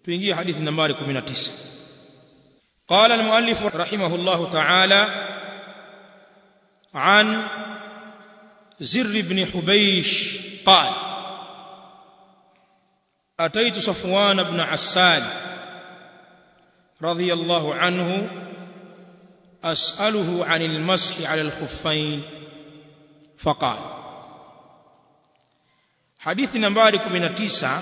tuingie hadithi nambari 19 قال المؤلف رحمه الله تعالى عن زر بن حبيش قال أتيت صفوان بن عسال رضي الله عنه أسأله عن المسح على الخفين فقال حديث نمبر 19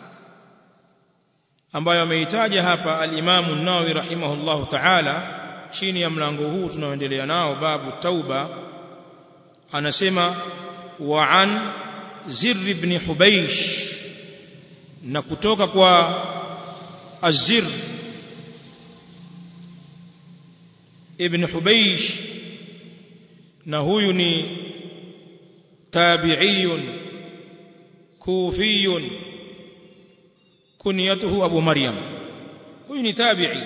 ambayo ameitaja hapa al-Imam an-Nawawi rahimahullahu ta'ala chini ya mlango huu tunaoendelea nao babu tauba anasema wa an Zirr ibn Hubaysh na kutoka kwa Azir ibn Hubaysh na huyu ni tabi'iyun kufiyun kunyatuhu Abu Maryam huyu ni tabi'i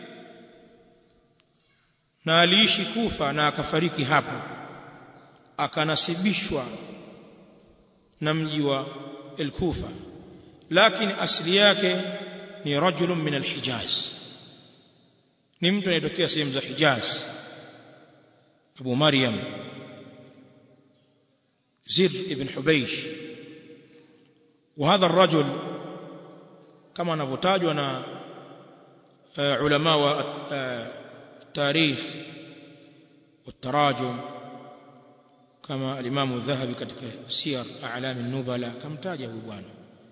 na aliishi Kufa na akafariki hapo akanasibishwa na mji wa al-Kufa lakini asili yake ni rajulun min al-Hijaz ni mtu anayetokea sehemu za Hijaz Abu Maryam Zir ibn Hubaysh وهذا الرجل كما anavyotajwa na ulama wa tarikh والتراجم كما الامام الذهبي katika siyar a'lam an-nubala kamtaja huyu bwana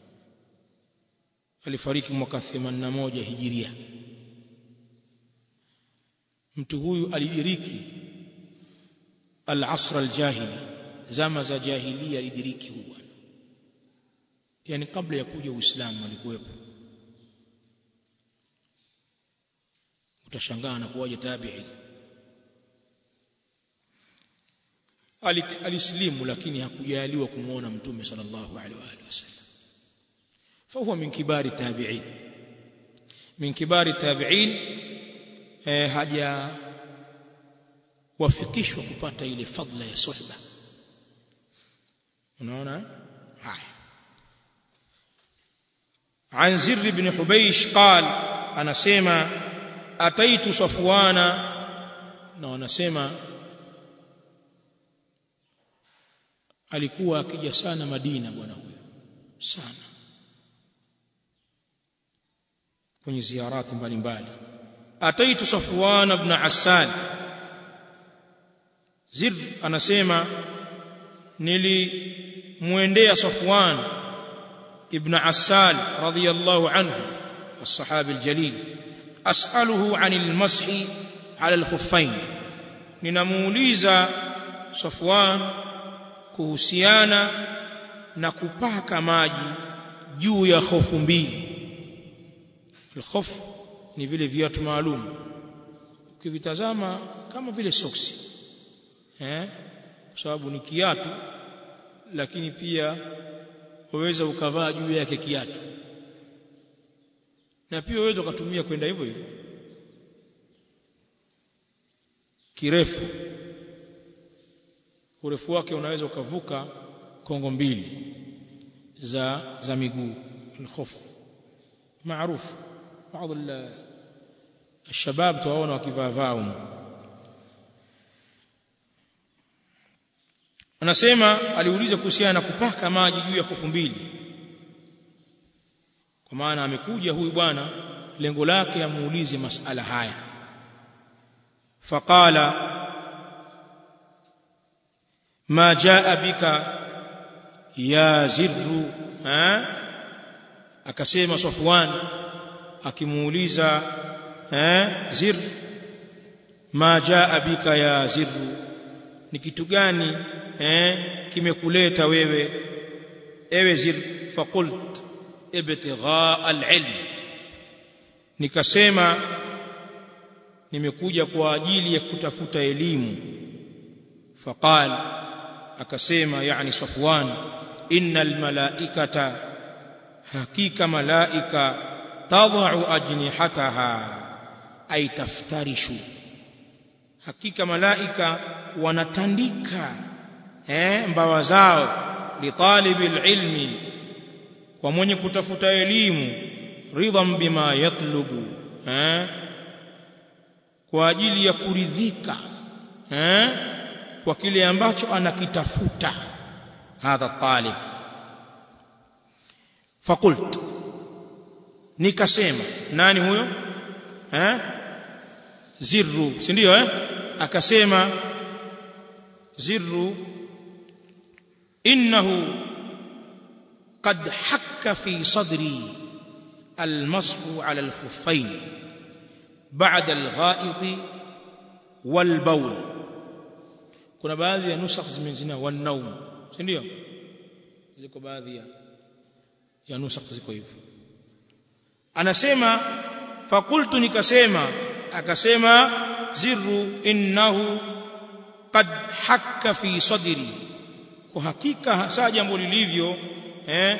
alifariki mwaka 81 hijiria mtu huyu alidiriki al-asr al-jahili zama za jahiliya alidiriki huyu bwana yani kabla ya kuja uislamu alikuwepo utashangaa na kuwaje tabi'i alislimu lakini hakujaliwa kumuona mtume sallallahu alaihi wa alihi wasallam فهو من كبار التابعين من كبار التابعين haja wafikishwa kupata ile fadla ya suhba unaona haya عن زر بن حبيش قال انا سما اتيت صفوان na wanasema alikuwa akija sana Madina bwana huyo sana kwenye ziarati mbalimbali ataitu Safwan ibn Assan Zir anasema nilimwendea Safwan ibn Assan radiyallahu anhu الصحابي الجليل أسأله عن المسح على الخفين ninamuuliza Safwan kuhusiana na kupaka maji juu ya hofu mbili al-khuf ni vile viatu maalum ukivitazama kama vile soksi eh kwa sababu ni kiatu lakini pia waweza ukavaa juu yake kiatu na pia waweza ukatumia kwenda hivyo hivyo kirefu urefu wake unaweza ukavuka kongo mbili za za miguu al-khuf maarufu baadhi الشباب tuwaona wakivaa vaa anasema aliuliza kuhusiana na kupaka maji juu ya hofu mbili kwa maana amekuja huyu bwana lengo lake amuulize masala haya faqala ما جاء بك يا زر ها akasema Safwan akimuuliza eh zir ma jaa bika ya zir ni kitu gani eh kimekuleta wewe ewe zir faqult ibtigha al-ilm nikasema nimekuja kwa ajili ya kutafuta elimu faqal akasema yani Safwan innal malaikata hakika malaika tadau ajnihataha ay taftarishu hakika malaika wanatandika eh mbawa zao litalibil ilmi kwa mwenye kutafuta elimu ridhan bima yatlubu eh kwa ajili ya kuridhika eh kwa kile ambacho anakitafuta hadha talib fakult nikasema nani huyo eh zirru si ndio eh akasema zirru innahu قد حك في صدري المسح على الخفين بعد الغائط والبول kuna baadhi ya nusakh zimezina wanaum si ndio ziko baadhi ya ya nusakh ziko hivyo anasema fakultu nikasema akasema zirru innahu qad hakka fi sadri kwa hakika hasa jambo lilivyo eh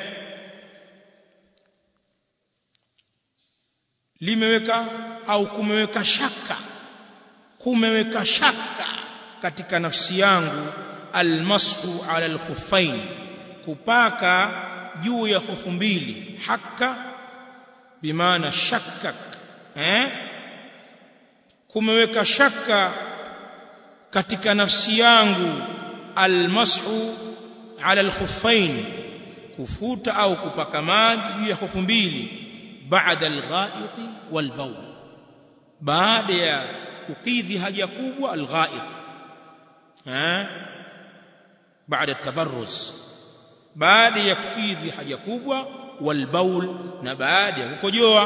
limeweka au kumeweka shaka kumeweka shaka katika nafsi yangu almashu ala alkhuffain kupaka juu ya hufu mbili hakka bimaana shakkak eh kumeweka shaka katika nafsi yangu almashu ala alkhuffain kufuta au kupaka maji juu ya hufu mbili baada algha'it walbawl baada ya kukidhi haja kubwa algha'it eh baada tabarruz baada ya kukidhi haja kubwa walbaul na baada ya kukojoa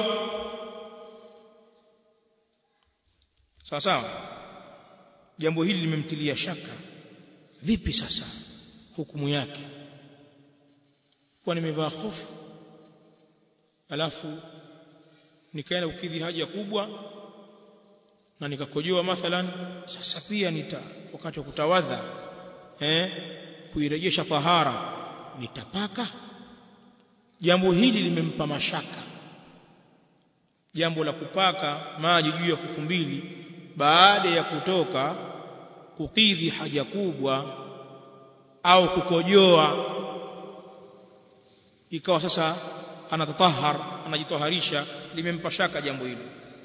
sawa sawa jambo hili limemtilia shaka vipi sasa hukumu yake kwa nimevaa hofu alafu nikaenda kukidhi haja kubwa na nikakojoa mathalan sasa pia nita wakati wa kutawadha eh kuirejesha tahara nitapaka jambo hili limempa mashaka jambo la kupaka maji juu ya hufu mbili baada ya kutoka kukidhi haja kubwa au kukojoa ikawa sasa anatatahar anajitaharisha limempa shaka jambo hilo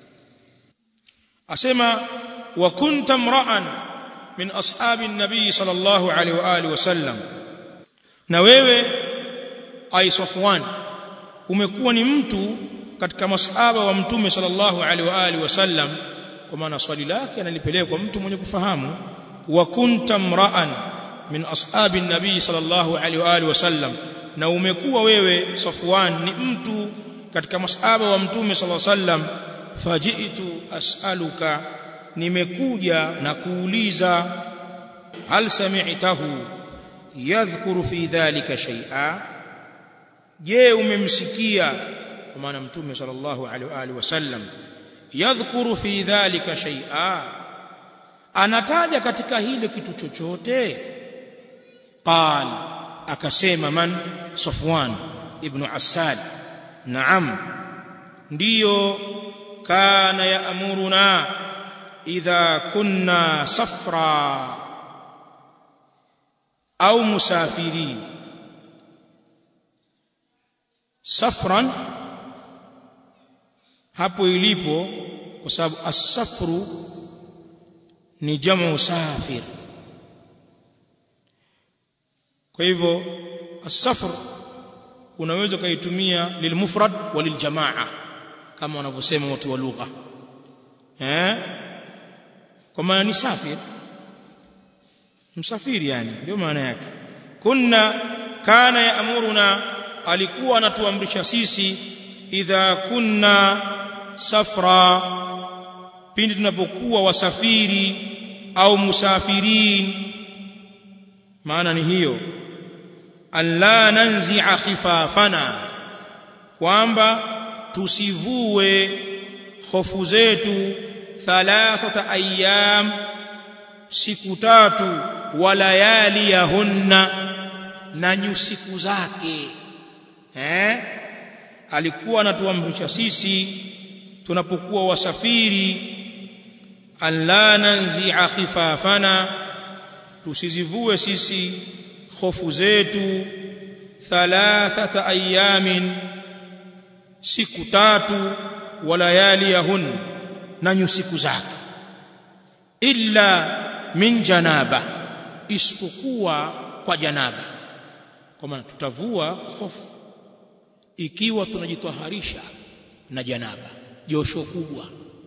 asema wa kunta mra'an min ashabi an-nabii sallallahu alaihi wa alihi wasallam na wewe ai Safwan umekuwa ni mtu katika masahaba wa mtume sallallahu alaihi wa alihi wasallam kwa maana swali lake analipeleka kwa mtu mwenye kufahamu wa kunta mra'an min ashabi an-nabii sallallahu alaihi wa alihi wasallam na umekuwa wewe Safwan ni mtu katika masahaba wa mtume sallallahu alaihi wasallam fajitu as'aluka nimekuja na kuuliza hal sami'tahu yadhkuru fi dhalika shay'a je umemsikia kwa maana mtume sallallahu alaihi wa alihi wasallam yadhkuru fi dhalika shay'a anataja katika hilo kitu chochote qal akasema man safwan ibn asad naam ndiyo kana yaamuruna idha kunna safra au musafirin safran hapo ilipo kwa sababu as-safru ni jamu safir kwa hivyo as-safr unaweza kaitumia lilmufrad wa liljamaa kama wanavyosema watu wa lugha eh kwa maana ni safir msafiri yani ndio maana yake kunna kana yaamuruna alikuwa anatuamrisha sisi idha kunna safra pindi tunapokuwa wasafiri au musafirin maana ni hiyo alla nanzi'a khifafana kwamba tusivue hofu zetu thalathata ayyam siku tatu walayali yahunna na nyusiku zake eh alikuwa anatuamrisha sisi tunapokuwa wasafiri alla nanzi'a khifafana tusizivue sisi hofu zetu thalathata ayamin siku tatu walayaliyahun na nyusiku zake illa min janaba isipokuwa kwa janaba kwa maana tutavua hofu ikiwa tunajitwaharisha na janaba josho kubwa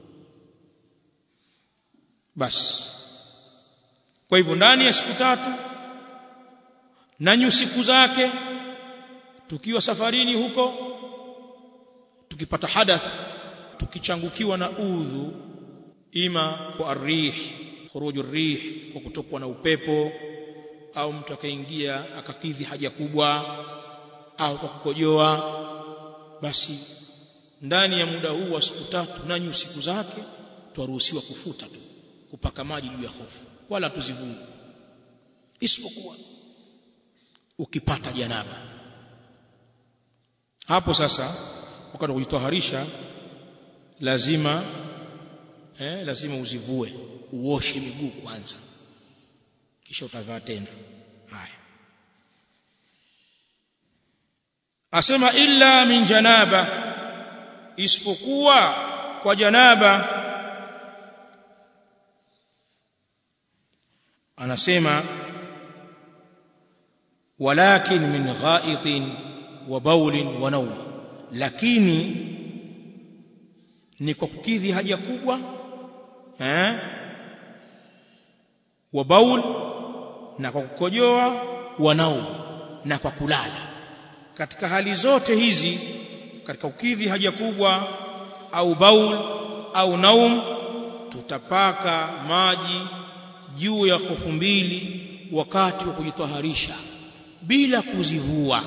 basi kwa hivyo ndani ya siku tatu na nyusiku zake tukiwa safarini huko tukipata hadath tukichangukiwa na udhu ima kwa arrih khuruju rih kwa kutokwa na upepo au mtu akaingia akakidhi haja kubwa au kwa kukojoa basi ndani ya muda huu wa siku tatu na nyusiku zake twaruhusiwa kufuta tu kupaka maji juu ya hofu wala tuzivungu isipokuwa ukipata janaba hapo sasa wakati wa kujitaharisha lazima eh, lazima uzivue uoshe miguu kwanza kisha utavaa tena haya asema illa min janaba isipokuwa kwa janaba anasema walakin min ghaitin wa baulin wa nawm lakini ni kwa kukidhi haja kubwa eh wa baul na kwa kukojoa wa naum na kwa kulala katika hali zote hizi katika kukidhi haja kubwa au baul au naum tutapaka maji juu ya hofu mbili wakati wa kujitaharisha bila kuzivua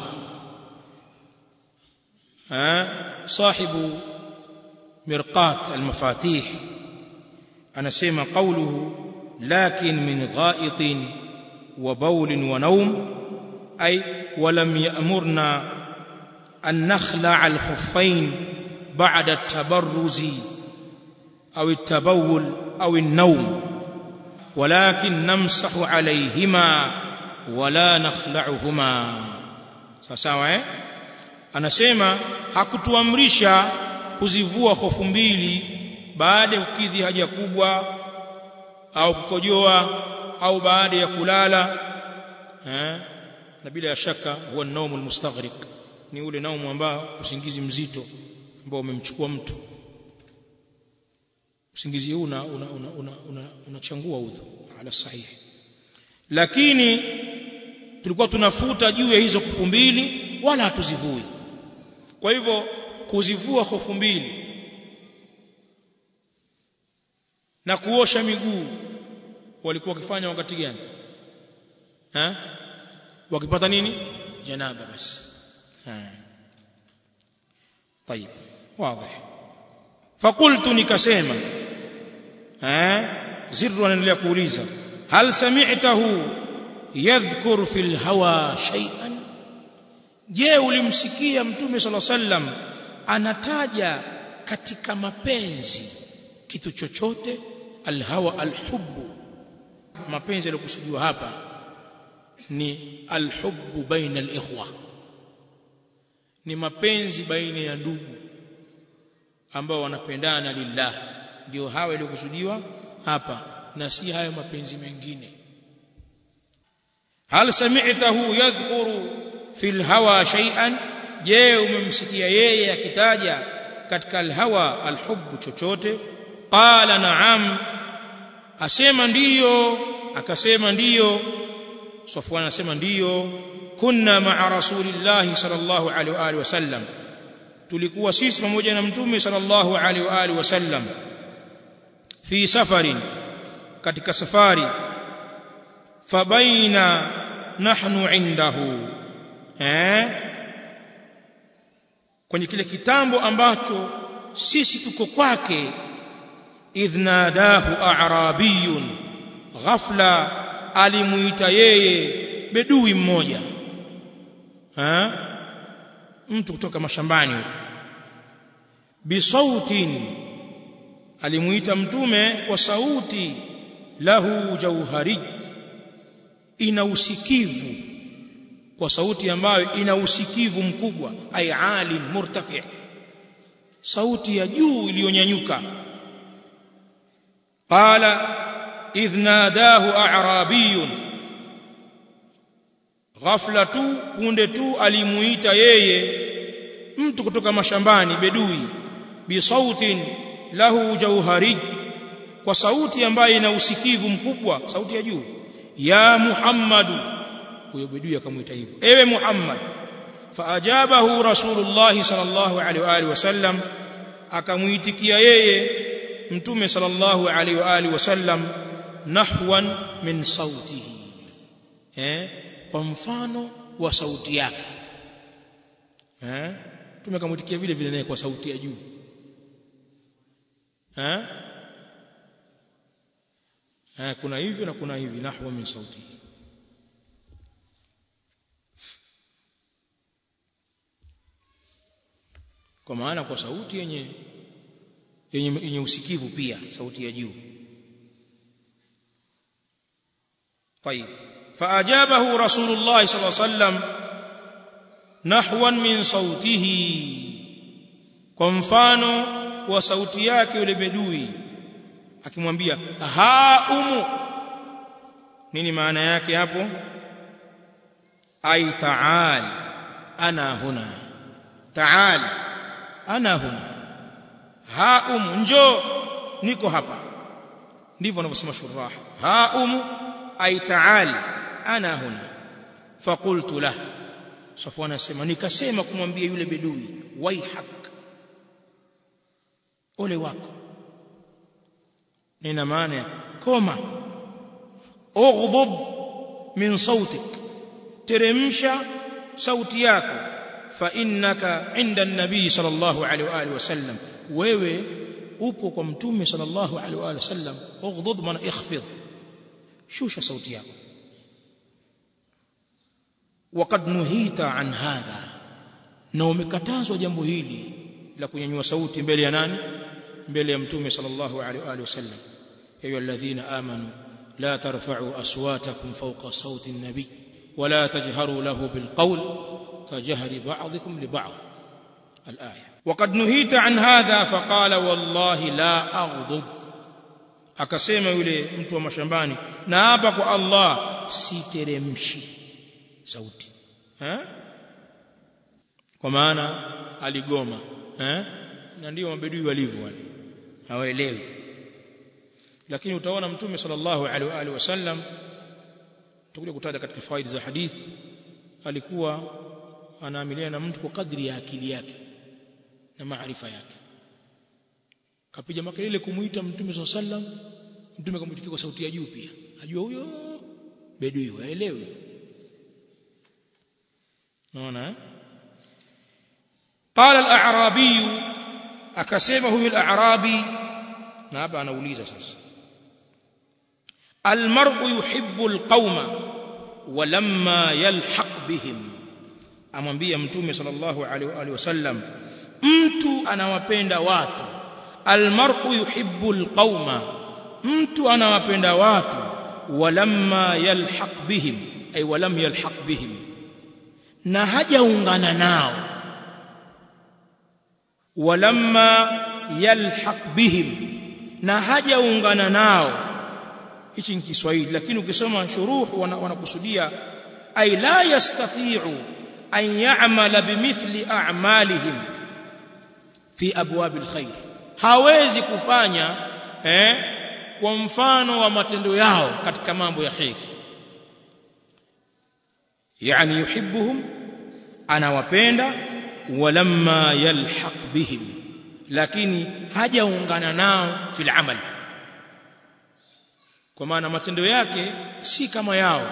ha sahibu mirqat almafatih anasema qawluhu lakin min ghaitin wa bawlin wa nawm ay ولم يأمرنا أن نخلع الخفين بعد التبرز أو التبول أو النوم ولكن نمسح عليهما ولا نخلعهما sawa eh anasema hakutuamrisha kuzivua hofu mbili baada ya kukidhi haja kubwa au kukojoa au baada ya kulala eh na bila shaka huwa naumu almustaghriq ni ule naumu ambao usingizi mzito ambao umemchukua mtu usingizi huu una unachangua una, una, una, una udhu ala sahihi lakini tulikuwa tunafuta juu ya hizo hofu mbili wala hatuzivui kwa hivyo kuzivua hofu mbili na kuosha miguu walikuwa wakifanya wakati gani ha? wakipata nini janaba basi طيب واضح فقلت nikasema eh zirru anaendelea kuuliza hal sami'tahu yadhkur fil hawa shay'an je ulimsikia mtume sala sallam anataja katika mapenzi kitu chochote alhawa alhubbu mapenzi yaliyokusudiwa hapa ni alhubbu baina alikhwa ni mapenzi baina ya ndugu ambao wanapendana lillah ndio hawa yaliyokusudiwa hapa na si hayo mapenzi mengine hal sami'tahu yadhkuru fil hawa shay'an je umemsikia yeye akitaja katika alhawa alhubbu chochote qala na'am asema ndiyo akasema ndiyo Safwan anasema ndiyo kunna ma'a rasulillahi sallallahu alaihi wa alihi wasallam tulikuwa sisi pamoja na mtume sallallahu alaihi wa alihi wasallam fi safarin katika safari fabaina nahnu indahu eh kwenye kile kitambo ambacho sisi tuko kwake idhnadahu a'rabiyun ghafla alimuita yeye bedui mmoja ha? mtu kutoka mashambani huko bisautin alimuita mtume kwa sauti lahu jauhari ina usikivu kwa sauti ambayo ina usikivu mkubwa ay alim murtafi sauti ya juu iliyonyanyuka qala idh nadahu a'rabiyun ghafla tu punde tu alimuita yeye mtu kutoka mashambani bedui bi sautin lahu jauhari kwa sauti ambayo ina usikivu mkubwa sauti ya juu ya muhammadu huyo bedui akamuita hivyo ewe muhammad faajabahu rasulullah sallallahu alaihi wa alihi wasallam akamuitikia yeye mtume sallallahu alaihi wa alihi wasallam nahwan min sautihi eh kwa mfano wa sauti yake eh mtume akamuitikia vile vile naye kwa sauti ya juu eh eh kuna hivyo na kuna hivi nahwa min sautihi kwa maana kwa sauti yenye yenye, yenye usikivu pia sauti ya juu طيب فاجابه رسول الله صلى الله عليه وسلم نحوا من صوته kwa mfano wa sauti yake yule bedui akimwambia ha umu nini maana yake hapo ai taal ana huna taal ana huna haum njoo niko hapa ndivyo wanavyosema shurah haum ay taal ana huna faqultu lah safwan anasema nikasema kumwambia yule bedui waihak ole wako nina maana koma ughdud min sautik teremsha sauti yako فانك عند النبي صلى الله عليه واله وسلم wewe upo kwa mtume sallallahu alaihi wa sallam ughdud maana ikhfid shusha sauti yako وقد نهيت عن هذا na umekatazwa jambo hili la kunyanyua sauti mbele ya nani mbele ya mtume sallallahu alaihi wa sallam ayu alladhina amanu la tarfa'u aswatakum fawqa sawti an-nabi ولا تجهروا له بالقول كجهر بعضكم لبعض الآية وقد نهيت عن هذا فقال والله لا أغضب akasema yule mtu wa mashambani na hapa kwa Allah siteremshi sauti eh kwa maana aligoma eh na ndio mabedui walivyo wale hawaelewi lakini utaona mtume sallallahu alaihi wa alihi wasallam tutakuja kutaja katika faida za hadithi alikuwa anaamiliana na mtu kwa kadri ya akili yake na maarifa yake kapiga makelele kumuita mtume swalla sallam mtume akamuitikia kwa sauti ya juu pia ajua huyo bedui waelewe naona eh qala al-a'rabi akasema huyu al-a'rabi na hapa anauliza sasa المرء يحب القوم ولما يلحق بهم amwambia mtume sallallahu alaihi wasallam mtu anawapenda watu almar'u yuhibbu alqauma mtu anawapenda watu walamma yalhaq bihim ay walam yalhaq bihim na hajaungana nao walamma yalhaq bihim na hajaungana nao hichi ni Kiswahili lakini ukisoma shuruh wanakusudia ay la yastati'u an ya'mala bimithli a'malihim fi abwab alkhair hawezi kufanya eh kwa mfano wa matendo yao katika mambo ya khair yani yuhibbuhum anawapenda walamma yalhaq bihim lakini hajaungana nao fil amal kwa maana matendo yake si kama yao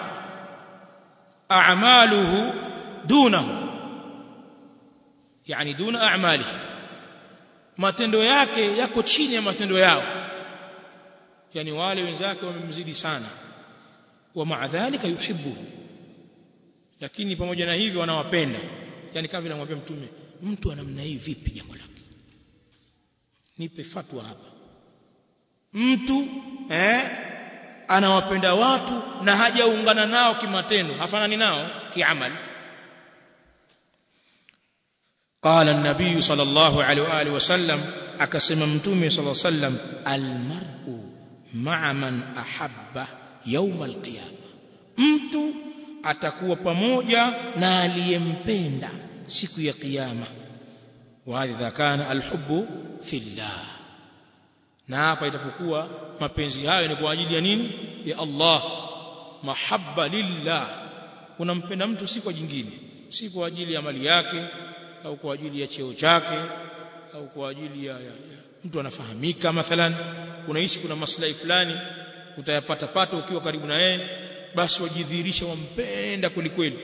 a'maluhu dunahu yani duna a'malihi matendo yake yako chini ya matendo yao yani wale wenzake wamemzidi sana wa maadhalika yuhibbuhu lakini pamoja na hivyo wanawapenda yani kama vile anamwambia mtume mtu wa namna hii vipi jambo lake nipe fatwa hapa mtu eh anawapenda watu na hajaungana nao kimatendo hafanani nao kiamal قال النبي صلى الله عليه واله وسلم akasema mtume صلى الله عليه وسلم المرء مع من احب يوم القيامه mtu atakuwa pamoja na aliyempenda siku ya kiyama wa idha kana alhubbu fillah na hapa itapokuwa mapenzi hayo ni kwa ajili ya nini ya Allah mahabba lillah unampenda mtu si kwa jingine si kwa ajili ya mali yake au kwa ajili ya cheo chake au kwa ajili ya, ya, ya mtu anafahamika mathalan unahisi kuna maslahi fulani utayapata pata ukiwa karibu na yeye basi wajidhihirisha wampenda kweli kweli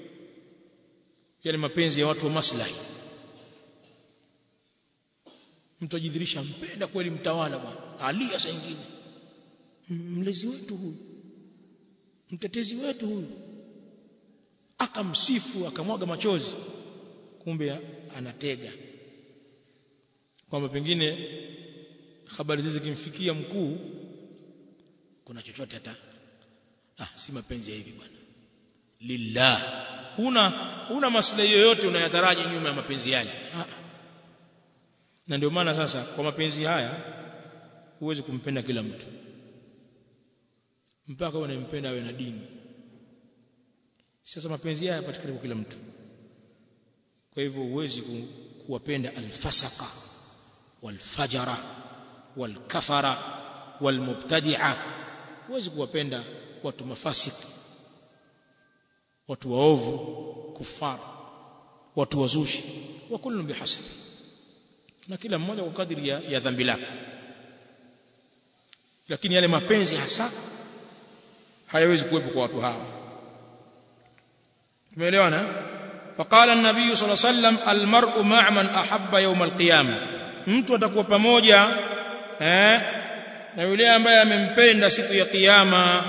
yale mapenzi ya watu wa maslahi mtu ajidhihirisha mpenda kweli mtawala bwana alia saa nyingine mlezi wetu huyu mtetezi wetu huyu akamsifu akamwaga machozi kumbe anatega kwamba pengine habari hizi zikimfikia mkuu kuna chochote hata ah si mapenzi ya hivi bwana lillah huna huna maslahi yoyote unayataraji nyuma ya mapenzi yale ah. na ndio maana sasa kwa mapenzi haya huwezi kumpenda kila mtu mpaka unampenda awe na dini sasa mapenzi haya yapatikana kwa kila mtu kwa hivyo huwezi ku, kuwapenda alfasaka walfajara walkafara walmubtadi'a huwezi kuwapenda watu mafasiki watu waovu kufar watu wazushi wa kullu bihasab na kila mmoja kwa kadiri ya, ya dhambi lake lakini yale mapenzi hasa hayawezi kuwepo kwa watu hawa tumeelewana فقال النبي صلى الله عليه وسلم المرء مع من احب يوم القيامه mtu atakuwa pamoja eh na yule ambaye amempenda siku ya kiyama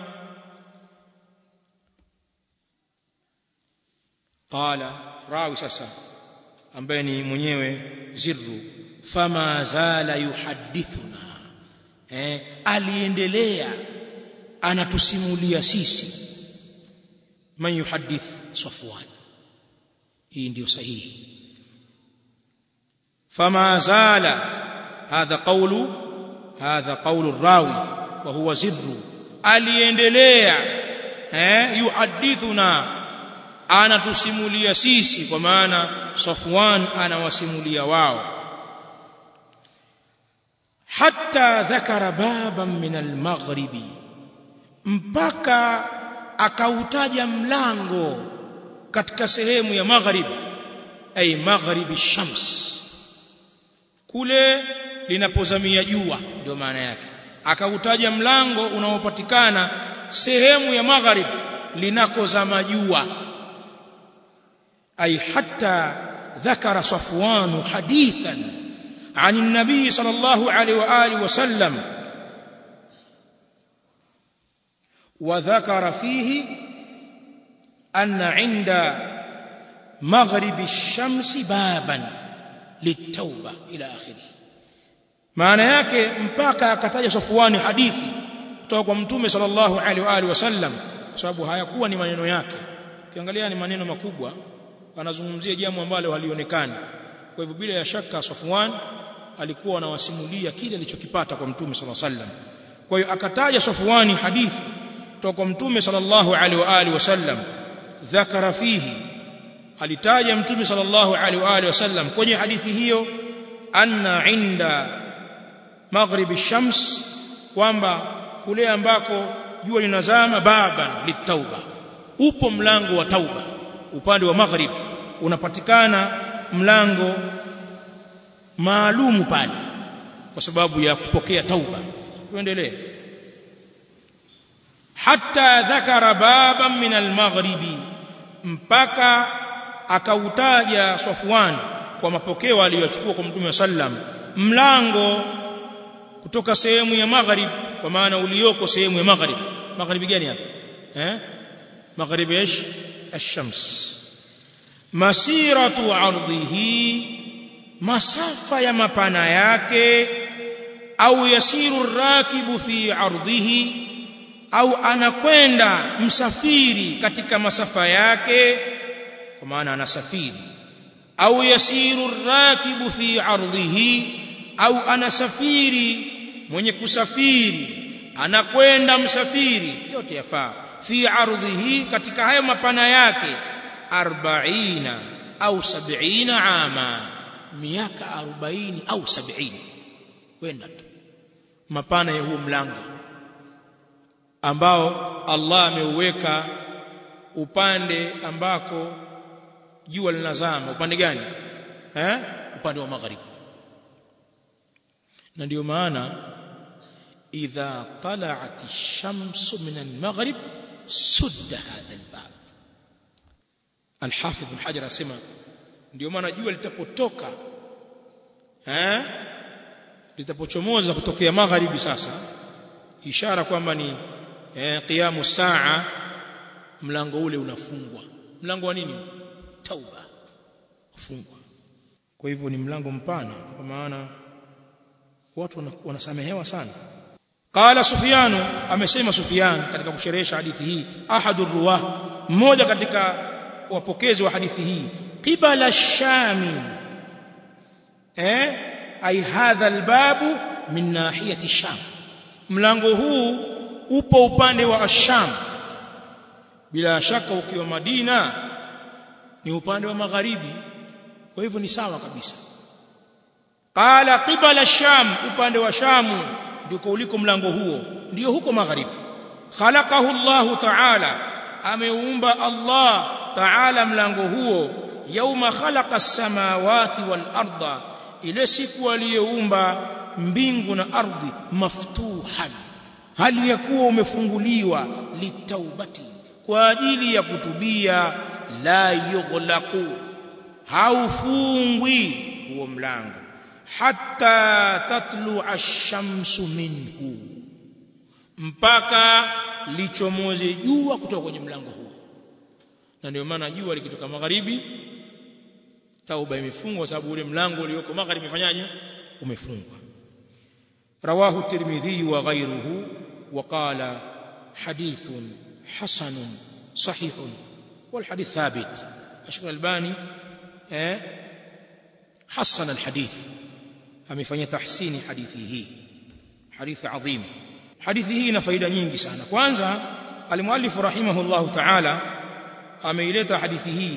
qala rawi sasa ambaye ni mwenyewe zirru fama zala yuhadithuna eh aliendelea anatusimulia sisi man yuhadith safwan hii ndio sahihi fama zala hadha qawlu hadha qawlu rawi wa huwa zirru aliendelea eh yuhadithuna anatusimulia sisi kwa maana Safwan anawasimulia wao hatta dhakara baban min al-maghribi mpaka akautaja mlango katika sehemu ya maghrib ay maghribi shams kule linapozamia jua ndio maana yake akautaja mlango unaopatikana sehemu ya maghrib linakozama jua ay hatta ذكر صفوان حديثا عن النبي صلى الله عليه واله وسلم وذكر فيه أن عند مغرب الشمس بابا للتوبة إلى آخره maana yake mpaka akataja Safwani hadithi kutoka kwa Mtume sallallahu alaihi wa alihi wasallam kwa sababu hayakuwa ni maneno yake ukiangalia ni maneno makubwa anazungumzia jambo ambalo halionekani kwa hivyo bila ya shaka Safwan alikuwa anawasimulia kile alichokipata kwa Mtume sallallahu alaihi wasallam kwa hiyo akataja Safwani hadithi kutoka kwa Mtume sallallahu alaihi wa alihi wasallam dhakara fihi alitaja Mtume sallallahu alaihi wa alihi wasallam kwenye hadithi hiyo anna inda maghribi shams kwamba kule ambako jua linazama baban litauba upo mlango wa tauba upande wa maghrib unapatikana mlango maalumu pale kwa sababu ya kupokea tauba tuendelee hatta dhakara baban min almaghribi mpaka akautaja Safwan kwa mapokeo aliyochukua kwa Mtume sallam mlango kutoka sehemu ya maghrib kwa maana ulioko sehemu ya maghrib magharibi gani hapa eh magharibi ايش الشمس masiratu ardhihi masafa ya mapana yake au yasiru rakibu fi ardhihi au anakwenda msafiri katika masafa yake kwa maana anasafiri au yasiru rakibu fi ardhihi au anasafiri mwenye kusafiri anakwenda msafiri yote yafaa fi ardhihi katika hayo mapana yake 40 au 70 ama miaka 40 au 70 kwenda tu mapana ya huo mlango ambao Allah ameuweka upande ambako jua linazama upande gani eh upande wa magharibi na ndio maana idha tala'at ash-shamsu min al-maghrib sudda hadha al-bab al-hafidh ibn hajar asema ndio maana jua litapotoka eh litapochomoza kutokea magharibi sasa ishara kwamba ni eh, qiyamu saa mlango ule unafungwa mlango wa nini tauba ufungwa kwa hivyo ni mlango mpana kwa maana watu wanasamehewa sana qala sufyanu amesema sufyan katika kusherehesha hadithi hii ahadur ruwah mmoja katika wapokezi wa hadithi hii qibala shami eh ay hadha albabu min nahiyati sham mlango huu upo upande wa asham bila shaka ukiwa madina ni upande wa magharibi kwa hivyo ni sawa kabisa qala qibala sham upande wa shamu ndiko uliko mlango huo ndio huko magharibi khalaqahu Allah ta'ala ameumba Allah ta'ala mlango huo yauma khalaqa as-samawati wal arda ile siku aliyeumba mbingu na ardhi maftuhan hali ya kuwa umefunguliwa litaubati kwa ajili ya kutubia la yughlaqu haufungwi huo mlango hatta tatlu ash-shamsu minhu mpaka lichomoze jua kutoka kwenye mlango huo na ndio maana jua likitoka magharibi tauba imefungwa sababu ule mlango ulioko magharibi umefanyaje umefungwa rawahu tirmidhi wa ghayruhu wa qala hadithun hasanun sahihun wal hadith thabit ashkar albani eh hasan alhadith amefanya tahsini hadithi hii hadithi adhim hadithi hii ina faida nyingi sana kwanza alimuallif rahimahullah ta'ala ameileta hadithi hii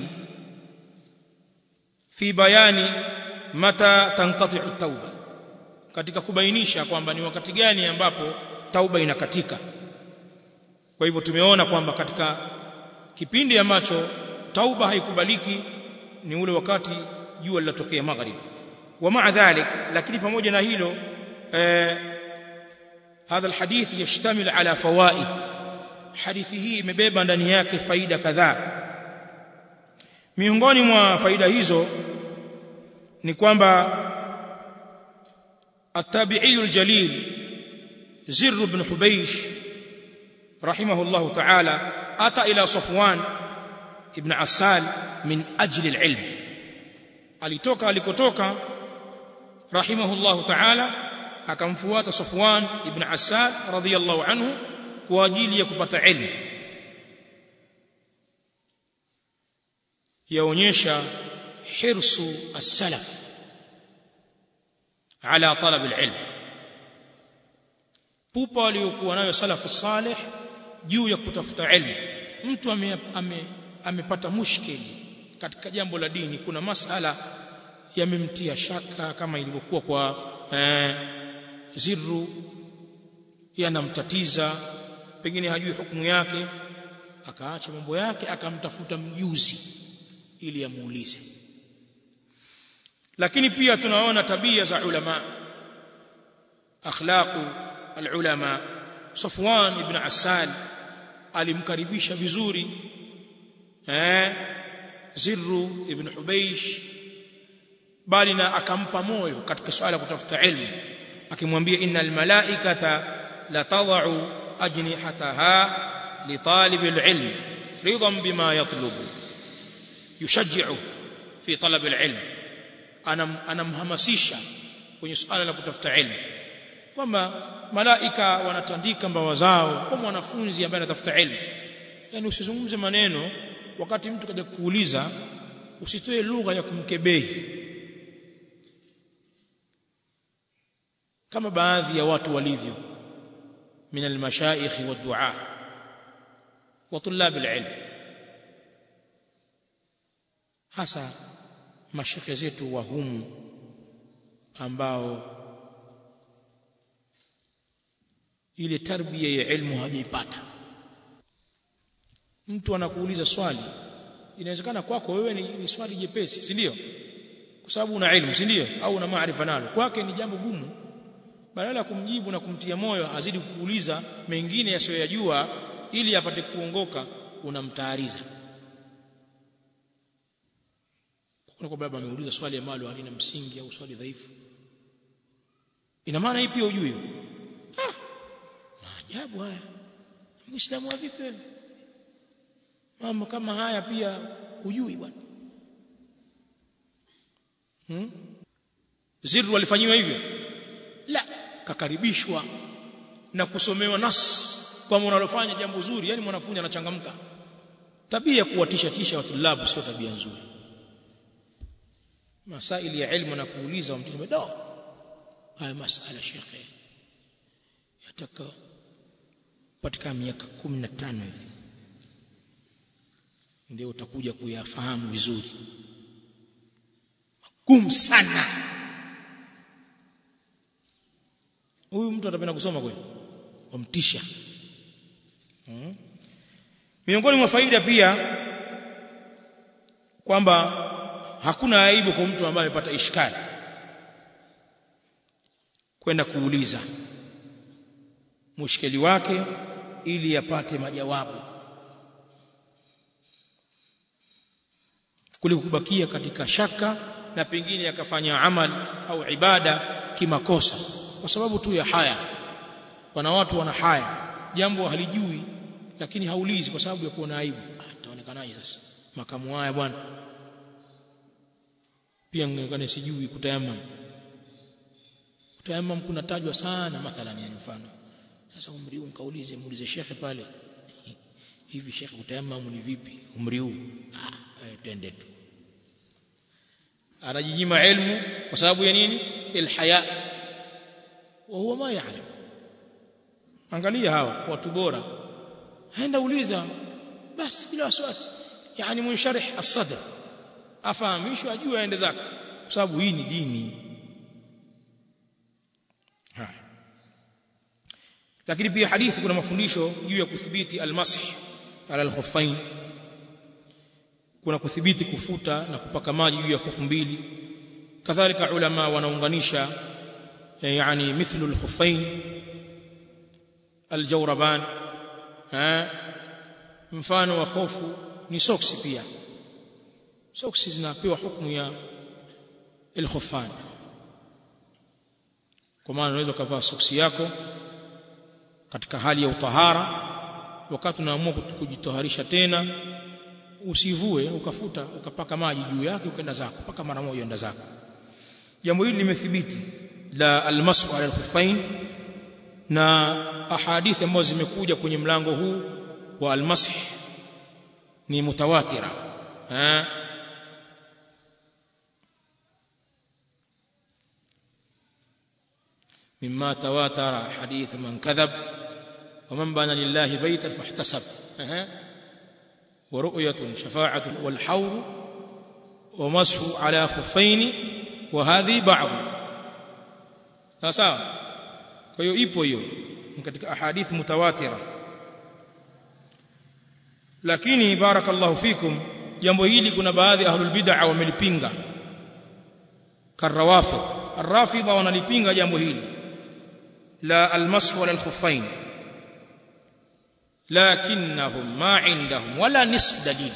fi bayani mata tanqati'u at-tauba katika kubainisha kwamba ni wakati gani ambapo tauba inakatika kwa hivyo tumeona kwamba katika kipindi ambacho tauba haikubaliki ni ule wakati jua linatokea magharibi wa ma'a dhalik lakini pamoja na hilo eh, hadha alhadith yashtamil ala fawaid hadithi hii imebeba ndani yake faida kadhaa miongoni mwa faida hizo ni kwamba التابعي الجليل زر بن حبيش رحمه الله تعالى أتى إلى صفوان ابن عسال من أجل العلم alitoka alikotoka rahimahullahu ta'ala akamfuata Safwan ibn Assad radhiyallahu anhu kwa ajili ya kupata ilmu yaonyesha hirsu as-salaf ala talab al-ilm pupa waliokuwa nayo salafu salih juu ya kutafuta ilmu mtu amepata ame, ame mushkili katika jambo la dini kuna masala yamemtia shaka kama ilivyokuwa kwa eh, zirru yanamtatiza pengine hajui hukumu yake akaacha mambo yake akamtafuta mjuzi ili amuulize lakini pia tunaona tabia za ulama akhlaqu alulama Safwan ibn Asal alimkaribisha vizuri eh Zirru ibn Hubaysh bali na akampa moyo katika swala kutafuta ilmu akimwambia innal malaikata la tad'u ajnihataha li talib alilm ridan bima yatlubu yushajji'u fi talab alilm anamhamasisha kwenye swala la kutafuta ilmu kwamba malaika wanatandika mbawa zao kwa mwanafunzi ambaye anatafuta ilmu yani usizungumze maneno wakati mtu kaja kuuliza usitoe lugha ya kumkebehi kama baadhi ya watu walivyo min almashaikh wa du'a wa tulab alilm hasa mashekhe zetu wa humu ambao ile tarbia ya ilmu hajaipata mtu anakuuliza swali inawezekana kwako wewe ni, ni swali jepesi si ndio kwa sababu una ilmu si ndio au una maarifa nalo kwake ni jambo gumu badala ya kumjibu na kumtia moyo azidi kukuuliza mengine yasiyoyajua ili apate kuongoka unamtaariza kuna kwa baba ameuliza swali ambalo halina msingi au swali dhaifu ina maana hii pia hujui ah maajabu haya muislamu wa vipi wewe mambo kama haya pia hujui bwana hmm? ziru walifanyiwa hivyo la kakaribishwa na kusomewa nas kwamba unalofanya jambo zuri yani mwanafunzi anachangamka tabia ya kuwatisha tisha watulabu sio tabia nzuri masaili ya ilmu na kuuliza wamtisha do haya masala shekhe yataka patika miaka 15 hivi ndio utakuja kuyafahamu vizuri gumu sana huyu mtu atapenda kusoma kweli wamtisha hmm. miongoni mwa faida pia kwamba hakuna aibu kwa mtu ambaye amepata ishkali kwenda kuuliza mushkeli wake ili apate majawabu kuliko kubakia katika shaka na pengine akafanya amal au ibada kimakosa kwa sababu tu ya haya wana watu wana haya jambo halijui lakini haulizi kwa sababu ya kuona aibu itaonekanaje sasa makamu haya bwana pia ngekane sijui kutayamam kutayamam kunatajwa sana mathalan yani mfano sasa umri huu mkaulize muulize shekhe pale hivi shekhe kutayamam ni vipi umri huu ah twende tu anajinyima ilmu kwa sababu ya nini ilhaya wa huwa ma ya'lam angalia hawa watu bora aenda uliza basi bila wasiwasi yani munsharih as-sadr afahamishwe ajue aende zake kwa sababu hii ni dini haya lakini pia hadithi kuna mafundisho juu ya kudhibiti almasih ala alkhuffain kuna kudhibiti kufuta na kupaka maji juu ya khufu mbili kadhalika ulama wanaunganisha yani mithlu alkhuffain aljawraban ha mfano wa khofu ni soksi pia soksi zinapewa hukumu ya alkhuffan kwa maana unaweza kuvaa soksi yako katika hali ya utahara wakati unaamua kujitoharisha tena usivue ukafuta ukapaka maji juu yake ukaenda zako paka mara moja enda zako jambo hili limethibiti la almasu ala alkhuffain na ahadithi ambazo zimekuja kwenye mlango huu wa almasih ni mutawatira ha مما تواتر حديث من كذب ومن بنى لله بيتا فاحتسب أه. ورؤية شفاعة والحور ومسح على خفين وهذه بعض sawa kwa hiyo ipo hiyo katika ahadith mutawatira lakini barakallahu fikum jambo hili kuna baadhi ahlul bid'a wamelipinga karawafid arrafidha wanalipinga jambo hili la almashu wala alkhuffain lakinnahum ma indahum wala nisf dalil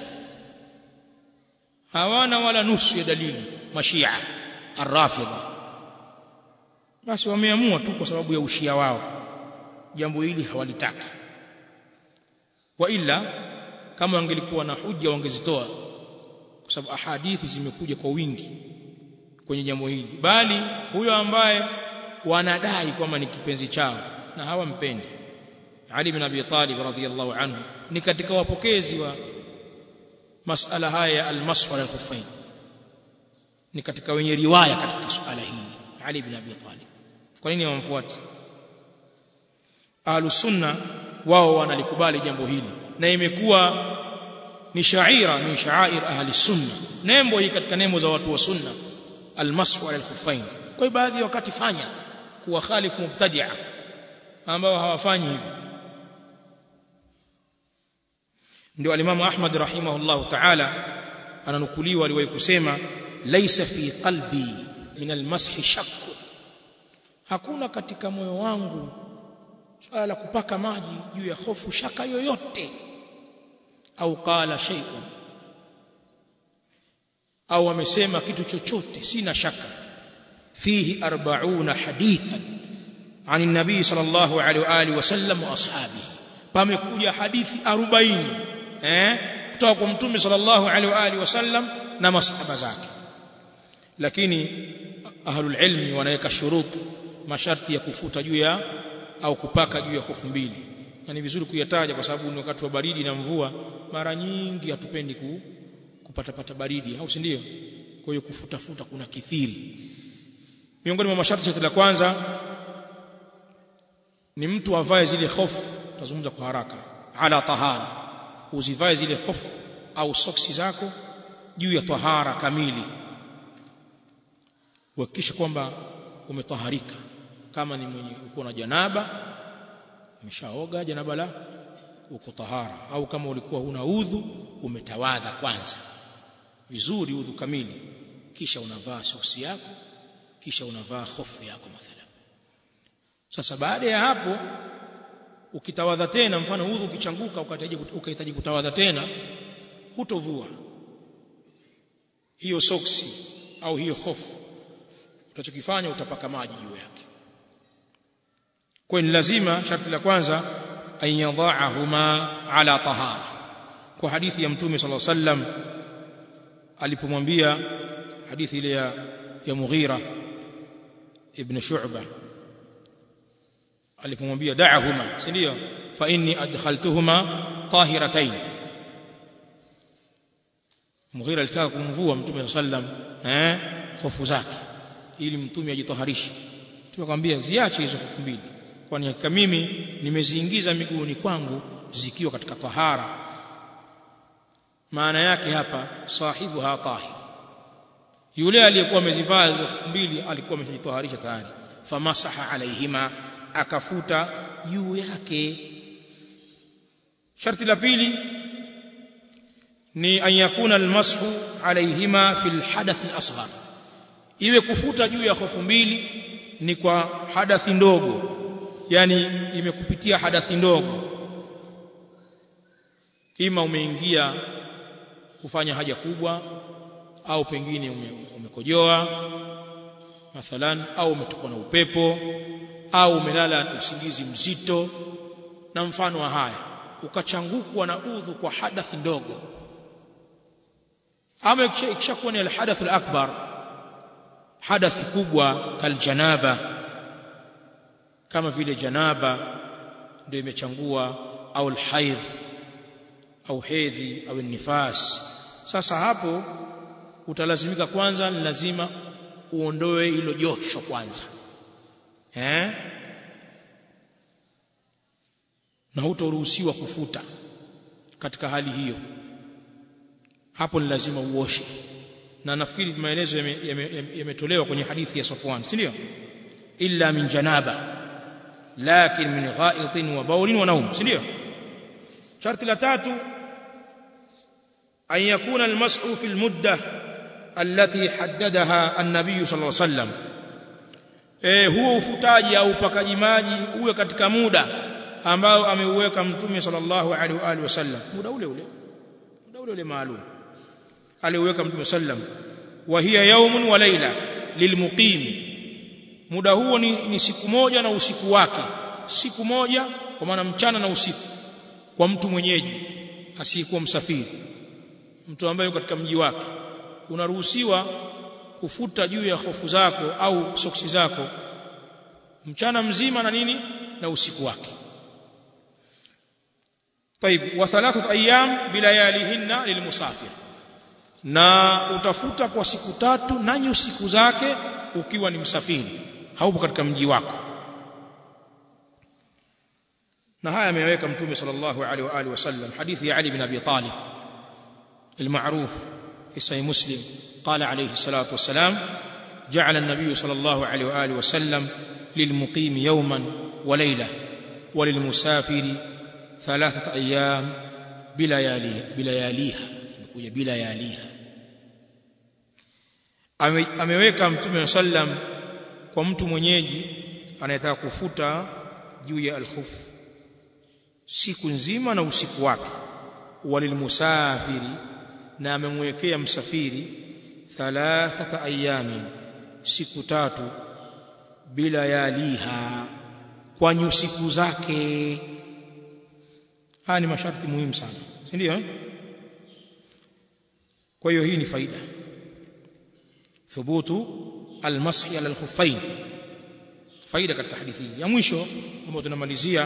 hawana wala nusu ya dalili mashia arrafidha basi wameamua tu kwa sababu ya ushia wao jambo hili hawalitaki wa ila kama wangelikuwa na hujja wangezitoa kwa sababu ahadithi zimekuja kwa wingi kwenye jambo hili bali huyo ambaye wanadai kwamba ni kipenzi chao na hawampendi Ali bin Abi Talib radhiyallahu anhu ni katika wapokezi wa masala haya ya al-mashu al-khuffain ni katika wenye riwaya katika suala hili Ali ibn Abi Talib kwa nini hawamfuati ahlus sunna wao wanalikubali jambo hili na imekuwa ni shaira min sha'air ahli sunna nembo hii katika nembo za watu wa sunna almasu ala alkhuffain kwa hiyo baadhi ya wakati fanya kuwa khalifu mubtadi'a ambao hawafanyi hivi ndio alimamu Ahmad rahimahullahu ta'ala ananukuliwa aliwahi kusema laisa fi qalbi min almashi shakk hakuna katika moyo wangu swala la kupaka maji juu ya hofu shaka yoyote au qala shay'un au amesema kitu chochote sina shaka fihi 40 hadithan عن النبي صلى الله عليه واله وسلم واصحابه pamekuja hadithi 40 eh kutoka kwa mtume sallallahu alaihi wa alihi wasallam na masahaba zake lakini ahlul ilmi wanaweka shurutu masharti ya kufuta juu ya au kupaka juu ya hofu mbili na ni vizuri kuyataja kwa sababu ni wakati wa baridi na mvua mara nyingi hatupendi ku, kupata pata baridi au si ndio kwa hiyo kufuta futa kuna kithiri miongoni mwa masharti sharti la kwanza ni mtu avae zile hofu tazungumza kwa haraka ala tahara uzivae zile hofu au soksi zako juu ya tahara kamili uhakikishe kwamba umetaharika kama ni mwenye uko na janaba umeshaoga janaba lako uko tahara au kama ulikuwa huna udhu umetawadha kwanza vizuri udhu kamili kisha unavaa soksi yako kisha unavaa hofu yako mathalan sasa baada ya hapo ukitawadha tena mfano udhu ukichanguka ukahitaji kutawadha tena hutovua hiyo soksi au hiyo hofu utachokifanya utapaka maji juu yake kwa ni lazima sharti la kwanza an yadha'ahuma ala tahara kwa hadithi ya mtume sallallahu alaihi wasallam alipomwambia hadithi ile ya ya Mughira ibn Shu'bah alipomwambia da'ahuma si ndio fa inni adkhaltuhuma tahiratayn Mughira alitaka kumvua mtume sallam eh hofu zake ili mtume ajitaharishe tukamwambia ziache hizo hofu mbili kwani hakika mimi nimeziingiza miguuni kwangu zikiwa katika tahara maana yake hapa sahibu ha tahir yule aliyekuwa amezivaa hizo hofu mbili alikuwa amejitaharisha tayari famasaha alaihima akafuta juu yake sharti la pili ni an yakuna almashu alaihima fil hadath al-asghar iwe kufuta juu ya hofu mbili ni kwa hadathi ndogo yani imekupitia hadathi ndogo ima umeingia kufanya haja kubwa au pengine ume, umekojoa mathalan au umetokwa na upepo au umelala usingizi mzito na mfano wa haya ukachangukwa na udhu kwa hadathi ndogo ama ikishakuwa ni alhadath alakbar hadathi kubwa kaljanaba kama vile janaba ndio imechangua au alhaidh au hedhi au nifas sasa hapo utalazimika kwanza ni lazima uondoe hilo josho kwanza eh na hutoruhusiwa kufuta katika hali hiyo hapo ni lazima uoshe na nafikiri maelezo yametolewa kwenye hadithi ya Safwan si ndio illa min janaba lakin min gha'itin wa bawlin wa nawm si ndio sharti la tatu an yakuna almas'u fi almudda allati haddadaha an-nabiy sallallahu alayhi wasallam eh huo ufutaji au upakaji maji uwe katika muda ambao ameuweka mtume sallallahu alaihi wa alihi wasallam muda ule ule muda ule ule maalum aliuweka mtume sallam wa hiya yaumun wa laila lilmuqim muda huo ni, ni siku moja na usiku wake siku moja kwa maana mchana na usiku kwa mtu mwenyeji asiyekuwa msafiri mtu ambaye yuko katika mji wake unaruhusiwa kufuta juu ya hofu zako au soksi zako mchana mzima na nini na usiku wake طيب وثلاثه ايام بلياليهن للمسافر na utafuta kwa siku tatu nanyi siku zake ukiwa ni msafiri haupo katika mji wako na haya ameweka mtume sallallahu alaihi wa alihi wasallam hadithi ya Ali bin Abi Talib المعروف في صحيح مسلم قال عليه الصلاة والسلام جعل النبي صلى الله عليه وآله وسلم للمقيم يوما وليلة وللمسافر ثلاثة أيام بلياليها بلياليها بلياليها ameweka mtume sallam kwa mtu mwenyeji anayetaka kufuta juu ya alkhuf siku nzima na usiku wake walilmusafiri na amemwekea msafiri thalathata ayamin siku tatu bila yaliha kwa nyusiku zake haya ni masharti muhimu sana si ndio eh? kwa hiyo hii ni faida thubutu almashi ala alkhuffain faida katika hadithi hii ya mwisho ambayo tunamalizia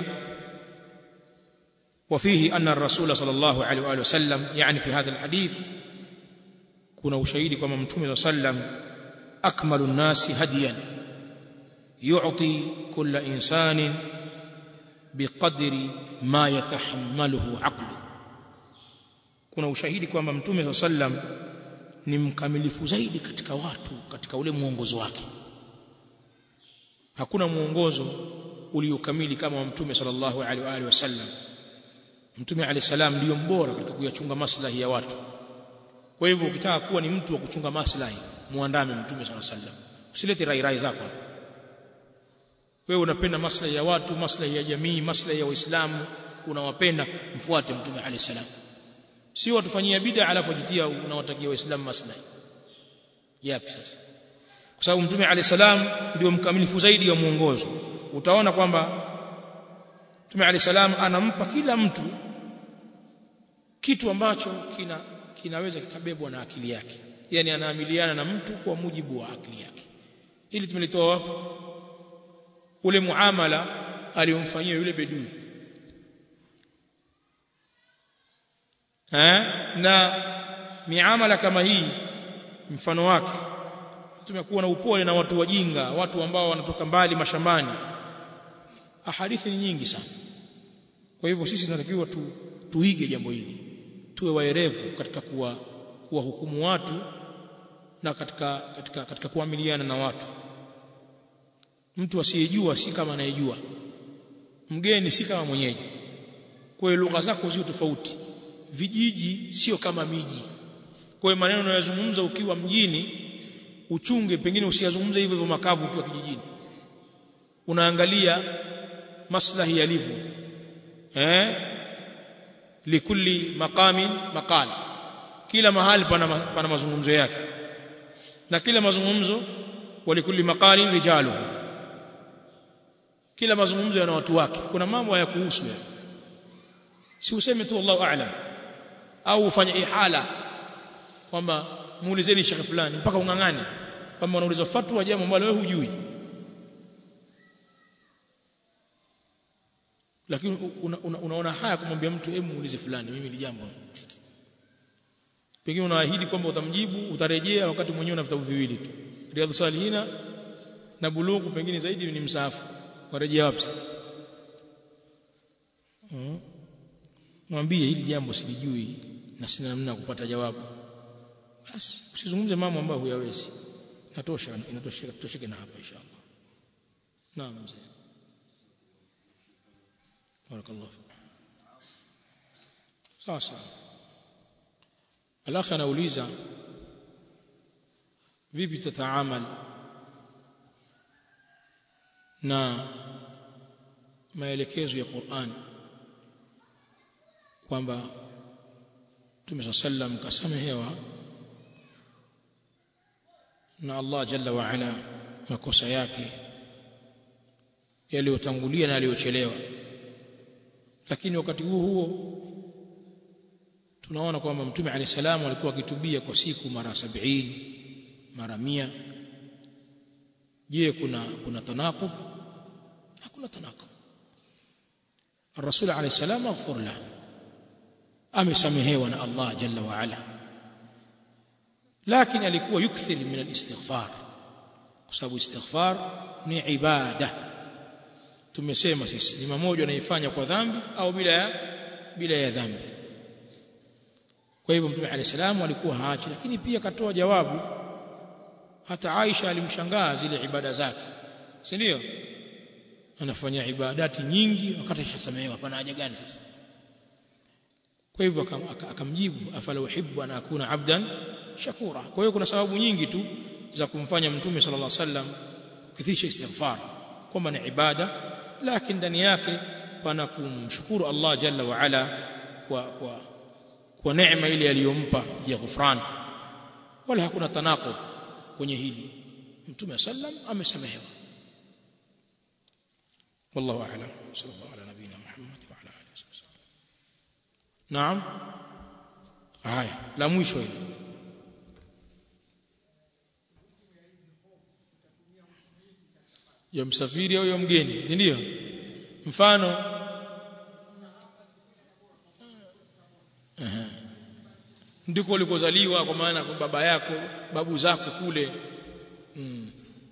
وفيه أن الرسول صلى الله عليه وآله وسلم يعني في هذا الحديث كنا وشهيد كما متوم صلى الله عليه وسلم أكمل الناس هديا يعطي كل إنسان بقدر ما يتحمله عقله kuna ushahidi kwamba mtume saa sallam ni mkamilifu zaidi katika watu katika ule mwongozo wake hakuna mwongozo uliokamili kama wa mtume sallallahu alaihi wa alihi wasallam mtume alayhi salam ndiyo mbora katika kuyachunga maslahi ya watu kwa hivyo ukitaka kuwa ni mtu wa kuchunga maslahi muandame mtume sallallahu alaihi wasallam usilete rai rai zako wewe unapenda maslahi ya watu maslahi ya jamii maslahi ya waislamu unawapenda mfuate mtume alayhi salam sio watufanyia bid'a alafu wajitia unawatakia waislamu maslahi yapi sasa kwa sababu mtume alayhi salam ndio mkamilifu zaidi wa mwongozo utaona kwamba mtume alayhi salam anampa kila mtu kitu ambacho kina kinaweza kikabebwa na akili yake yani anaamiliana na mtu kwa mujibu wa akili yake ili tumelitoa wapi ule muamala aliyomfanyia yule bedui eh na miamala kama hii mfano wake tumekuwa na upole na watu wajinga watu ambao wanatoka mbali mashambani ahadithi ni nyingi sana kwa hivyo sisi tunatakiwa tu, tuige jambo hili tuwe waerevu katika kuwa kuwahukumu watu na katika katika katika kuamiliana na watu mtu asiyejua si kama anayejua mgeni si kama mwenyeji kwa hiyo lugha zako zio tofauti vijiji sio kama miji kwa hiyo maneno unayozungumza ukiwa mjini uchunge pengine usiyazungumze hivyo hivyo makavu ukiwa kijijini unaangalia maslahi yalivyo eh likulli maqamin maqal kila mahali pana, pana mazungumzo yake na kila mazungumzo walikulli maqalin rijalu kila mazungumzo yana watu wake kuna mambo ya kuhusu ya si useme tu Allahu a'lam au ufanye ihala kwamba muulizeni shekhe fulani mpaka ungangane kwamba unauliza fatwa jambo ambalo wewe hujui lakini una, una, unaona haya kumwambia mtu hebu muulize fulani mimi ni jambo pengine unaahidi kwamba utamjibu utarejea wakati mwenyewe una vitabu viwili tu riadhus salihina na bulughu pengine zaidi ni msaafu warejea wapi sasa hmm. mwambie hili jambo silijui na sina namna ya kupata jawabu basi usizungumze mambo ambayo huyawezi inatosha inatosheka tutosheke na hapa inshallah naam mzee barakallahu sawa sawa alakhi anauliza vipi tataamal na maelekezo ya Qur'an kwamba Mtume sallam kasamehewa na Allah jalla wa ala makosa yake yaliyotangulia na yaliyochelewa lakini wakati huo huo tunaona kwamba mtume alayhi salamu alikuwa akitubia kwa siku mara sabini mara mia je kuna kuna tanaqud hakuna tanaqud الرسول عليه السلام مغفور له amesamehewa na Allah jalla wa ala lakini alikuwa yukthir min al-istighfar kwa sababu istighfar ni ibada tumesema sisi ni mmoja anaifanya kwa dhambi au bila ya bila ya dhambi kwa hivyo mtume alayhi salamu alikuwa haachi lakini pia katoa jawabu hata Aisha alimshangaa zile ibada zake si ndio anafanya ibadati nyingi wakati ashasamehewa pana haja gani sasa kwa hivyo akamjibu afala uhibbu an akuna abdan shakura kwa hiyo kuna sababu nyingi tu za kumfanya mtume sallallahu alaihi wasallam kukithisha istighfar kwamba ni ibada lakini ndani yake pana kumshukuru Allah jalla wa ala kwa kwa kwa neema ile aliyompa ya ghufran wala hakuna tanaqud kwenye hili mtume sallam amesamehewa والله اعلم صلى الله على نبينا محمد وعلى اله وصحبه وسلم نعم haya la mwisho hili ya msafiri au ya mgeni si ndio mfano ndiko ulikozaliwa kwa maana baba yako babu zako kule mm.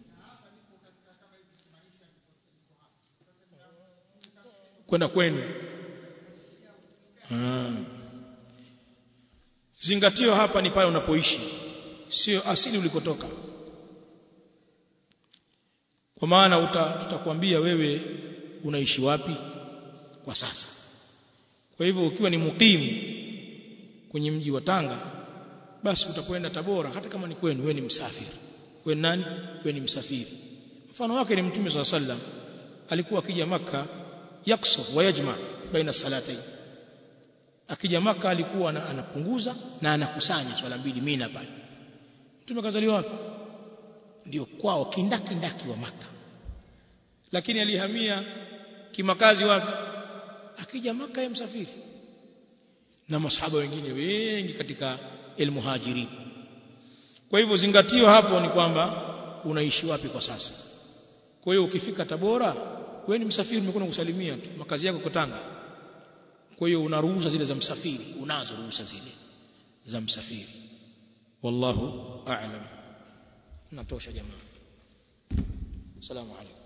kwenda kwenu zingatio hapa ni pale unapoishi sio asili ulikotoka kwa maana tutakwambia wewe unaishi wapi kwa sasa kwa hivyo ukiwa ni mukimu kwenye mji wa Tanga basi utakwenda Tabora hata kama ni kwenu wewe ni msafiri wewe nani wewe ni msafiri mfano wake ni mtume swalla sallam alikuwa akija maka yaksur wa yajma baina salatayn akija maka alikuwa anapunguza na anakusanya swala mbili mina pale mtume kazaliwa wapi ndio kwao kindaki ndaki wa maka lakini alihamia kimakazi wapi akija maka ya msafiri na masahaba wengine wengi katika almuhajirin kwa hivyo zingatio hapo ni kwamba unaishi wapi kwa sasa kwa hiyo ukifika Tabora wewe ni msafiri umekwenda kusalimia tu makazi yako Tanga kwa hiyo una ruhusa zile za msafiri unazo ruhusa zile za msafiri wallahu a'lam natosha jamaa salamu alaykum